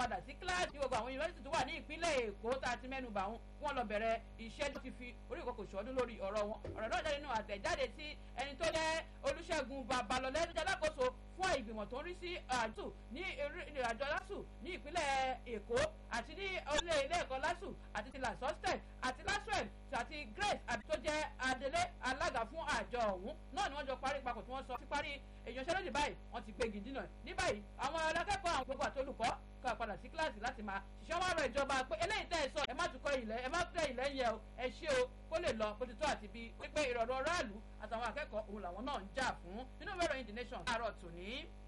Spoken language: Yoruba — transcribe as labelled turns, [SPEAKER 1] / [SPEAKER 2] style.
[SPEAKER 1] padà sí kíláàsì gbogbo àwọn yunifásitì tó wà ní ìpínlẹ̀ èkó tá a ti mẹ́nu bà wọn wọn lọ bẹ̀rẹ̀ iṣẹ́ tó ti fi orí ìkọkọ̀ ṣọdún lórí ọ̀rọ̀ wọn ọ̀rọ̀ náà jáde nínú àtẹ̀jáde tí ẹni tó jẹ́ olùṣègùn babalọ́lẹ́ tó jẹ́ alákòóso fún ìgbìmọ̀ tó ń rí sí àjù ní àjọ lásù ní ìpínlẹ̀ èkó àti ní ilé ilé ẹ̀kọ́ lásù àti ti lasostel àti laswell àti grace àti tó jẹ́ adelé alága fún àjọ ọ̀hún náà ni wọ́n jọ parí papọ̀ tí wọ́n sọ sí parí ìyanṣẹ́lódì báyìí wọ́n ti gbégi dínà ní báyìí àwọn akẹ́kọ̀ọ́ àwọn gbogbo àtolùkọ́ ká padà sí kíláàsì láti máa ṣiṣẹ́ wọn rọ ìjọba pé eléyìí tẹ́ ẹ sọ ẹ má tún kọ́ ilẹ̀ ẹ má tẹ́ ilẹ̀ yẹ o ẹ ṣé o kó lè lọ bó ti tó àti bí wípé ìrọ̀rùn aráàlú àtàwọn akẹ́kọ̀ọ́ òun làwọn náà ń jà fún nínú ìwé ìròyìn the nation àárọ̀ tòní.